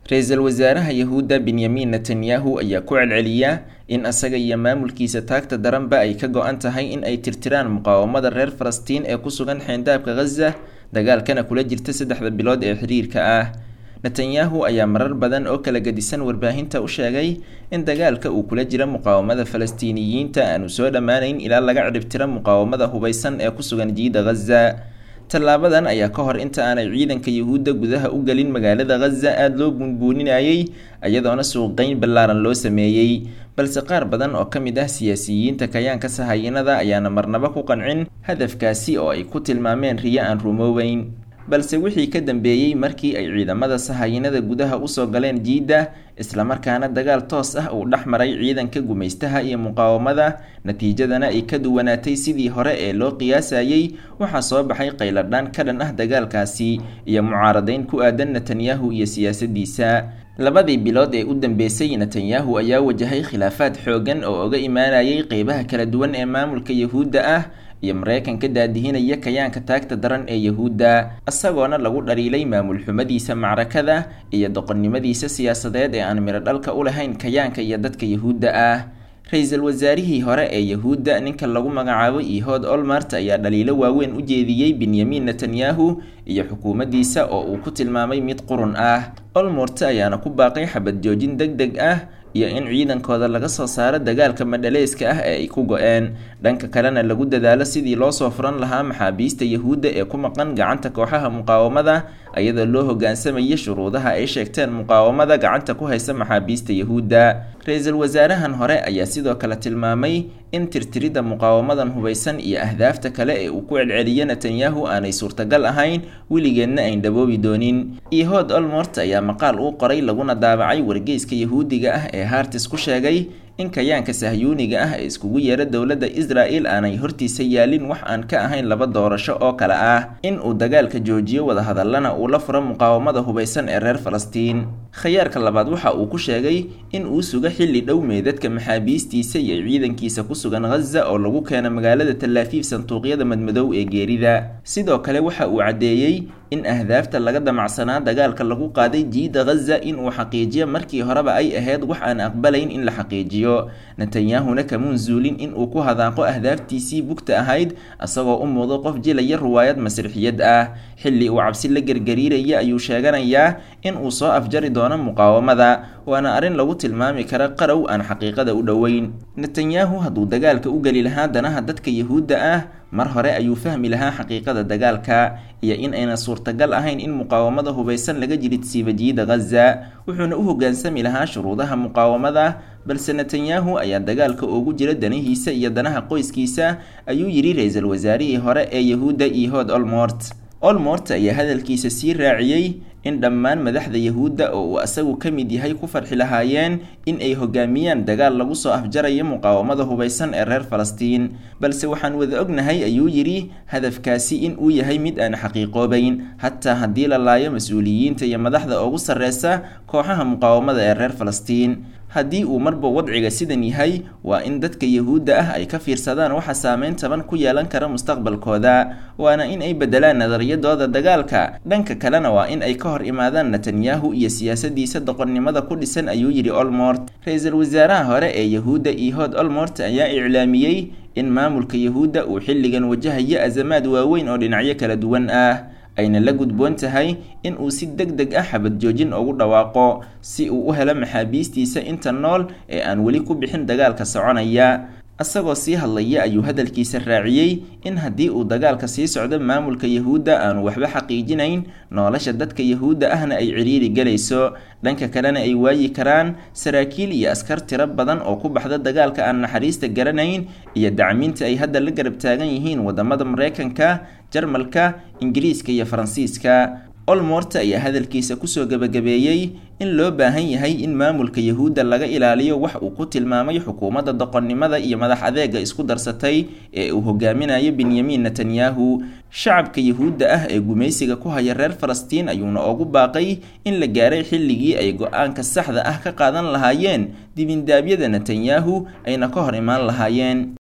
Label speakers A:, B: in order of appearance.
A: ra-iisul wasaaraha yahuudda benyamin netanyahu ayaa ku celceliya in asaga iyo maamulkiisa taagta daranba ay ka go-an tahay in ay tirtiraan muqaawamada reer falastiin ee ku sugan xeyndaabka khaza dagaalkana kula jirta saddexda bilood ee xiriirka ah netanyahu ayaa marar badan oo kala gedisan warbaahinta u sheegay in dagaalka uu kula jira muqaawamada falastiiniyiinta aanu soo dhammaanayn ilaa laga cidhibtira muqaawamada hubeysan ee ku sugan jiida khaza tallaabadan ayaa ka hor inta aanay ciidanka yuhuudda gudaha u gelin magaalada khaza aada loo buunbuuninayay iyadoona suuqgeyn ballaaran loo sameeyey balse qaar badan oo ka mid ah siyaasiyiinta kayaanka sahayinada ayaana marnaba ku qancin hadafkaasi oo ay ku tilmaameen riyo aan rumooweyn balse wixii ka dambeeyey markii ay ciidamada sahayinada gudaha usoo galeen jiidda islamarkaana dagaal toos ah uu dhex maray ciidanka gumaystaha iyo muqaawamada natiijadana ay ka duwanaatay sidii hore ee loo qiyaasayey waxaa soo baxay qayladhaan ka dhan ah dagaalkaasi iyo mucaaradayn ku aadan netanyahu iyo siyaasadiisa labadii bilood ee u dambeysay netanyahu ayaa wajahay khilaafaad xoogan oo oga imaanayay qeybaha kala duwan ee maamulka yahuudda ah iyo mareykanka daadihinaya kayaanka taagta daran ee yahuudda isagoona lagu dhaliilay maamul xumadiisa macrakada iyo doqonnimadiisa siyaasadeed ee aan midho dhalka u lahayn kayaanka iyo dadka yahuudda ah ra-iisul wasaarihii hore ee yahuudda ninka lagu magacaabo ihood olmart ayaa dhaliilo waaweyn u jeediyey benyamin netanyahu iyo xukuumaddiisa oo uu ku tilmaamay mid qurun ah olmort ayaana ku baaqay xabad joojin deg deg ah iyo in ciidankooda laga soo saaro dagaalka madhaleyska ah ee ay ku go-een dhanka kalena lagu dadaalo sidii loo soo furan lahaa maxaabiista yahuudda ee ku maqan gacanta kooxaha muqaawamada iyadoo loo hogaansamaya shuruudaha ay sheegteen muqaawamada gacanta ku haysa maxaabiista yahuudda ra-iisul wasaarahan hore ayaa sidoo kale tilmaamay in tirtiridda muqaawamadan hubeysan iyo ahdaafta kale ee uu ku celceliyo netanyahu aanay suurtagal ahayn weligeedna ayn dhaboobi doonin ihood olmort ayaa maqaal uu qoray laguna daabacay wargeyska yahuudiga ah ee hartis ku sheegay in kayaanka sahyuuniga ah ee iskugu yeera dowladda israel aanay hortiisa yaalin wax aan ka ahayn laba doorasho oo kale ah in uu dagaalka joojiyo wadahadallana uu la furo muqaawamada hubeysan ee reer falastiin khayaarka labaad waxa uu ku sheegay in uu sugo xilli dhow meedadka maxaabiistiisa iyo ciidankiisa ku sugan khaza oo lagu keeno magaalada talaafiif sanduuqyada madmadow ee geerida sidoo kale waxa uu caddeeyey in ahdaafta laga damacsanaa dagaalka lagu qaaday jiida khaza in uu xaqiijiyo markii horeba ay ahayd wax aan aqbalayn in la xaqiijiyo netanyahuna kamuun zuulin in uu ku hadaaqo ahdaaftiisii bugta ahayd isagoo u muudo qof jilaya ruwaayad masrixiyad ah xilli uu cabsi la gergariiraya ayuu sheeganayaa in uu soo afjari doono muqaawamada waana arrin lagu tilmaami kara qarow aan xaqiiqada u dhoweyn netanyahu hadduu dagaalka u geli lahaa danaha dadka yahuudda ah mar hore ayuu fahmi lahaa xaqiiqada dagaalka iyo in ayna suurtagal ahayn in muqaawamada hubeysan laga jiridsiiba jiida khaza wuxuuna u hoggaansami lahaa shuruudaha muqaawamada balse netanyahu ayaa dagaalka ugu jira danihiisa iyo danaha qoyskiisa ayuu yidhi ra-iisul wasaarihii hore ee yahuudda ihood olmort olmort ayaa hadalkiisa sii raaciyey in dhammaan madaxda yahuudda oo uu asagu ka mid yahay ku farxi lahaayeen in ay hogaamiyaan dagaal lagu soo afjarayo muqaawamada hubeysan ee reer falastiin balse waxaan wada ognahay ayuu yidhi hadafkaasi in uu yahay mid aan xaqiiqoobayn hataa haddii la laayo mas-uuliyiinta iyo madaxda ugu sarreysa kooxaha muqaawamada ee reer falastiin haddii uu marba wadciga sidan yahay waa in dadka yahuudda ah ay ka fiirsadaan waxa saameyn taban ku yeelan kara mustaqbalkooda waana in ay bedelaan nadariyadooda dagaalka dhanka kalena waa in ay ka hor imaadaan netanyahu iyo siyaasadiisa doqonnimada ku dhisan ayuu yidhi olmort ra-iisul wasaaraha hore ee yahuudda ihood olmort ayaa iclaamiyey in maamulka yahuudda uu xilligan wajahayo azamaad waaweyn oo dhinacyo kala duwan ah ayna la gudboon tahay in uu si deg deg ah xabad joojin ugu dhawaaqo si uu u helo maxaabiistiisa inta nool ee aan weli ku bixin dagaalka soconaya isagoo sii hadlaya ayuu hadalkiisa raaciyey in haddii uu dagaalka sii socdo maamulka yahuudda aanu waxba xaqiijinayn nolosha dadka yahuudda ahna ay ciriiri galayso dhanka kalena ay waayi karaan saraakiil iyo askar tiro badan oo ku baxda dagaalka aan naxariista garanayn iyo dacminta ay hadda la garab taagan yihiin wadamada mareykanka jarmalka ingiriiska iyo faransiiska olmort ayaa hadalkiisa kusoo gebagabeeyey in loo baahan yahay in maamulka yahuudda laga ilaaliyo wax uu ku tilmaamay xukuumadda doqonnimada iyo madax adeega isku darsatay ee uu hogaaminayo benyamin netanyahu shacabka yahuudda ah ee gumaysiga ku haya reer falastiin ayuuna ugu baaqay in la gaaray xilligii ay go-aanka saxda ah ka qaadan lahaayeen dibindaabyada netanyahu ayna ka hor imaan lahaayeen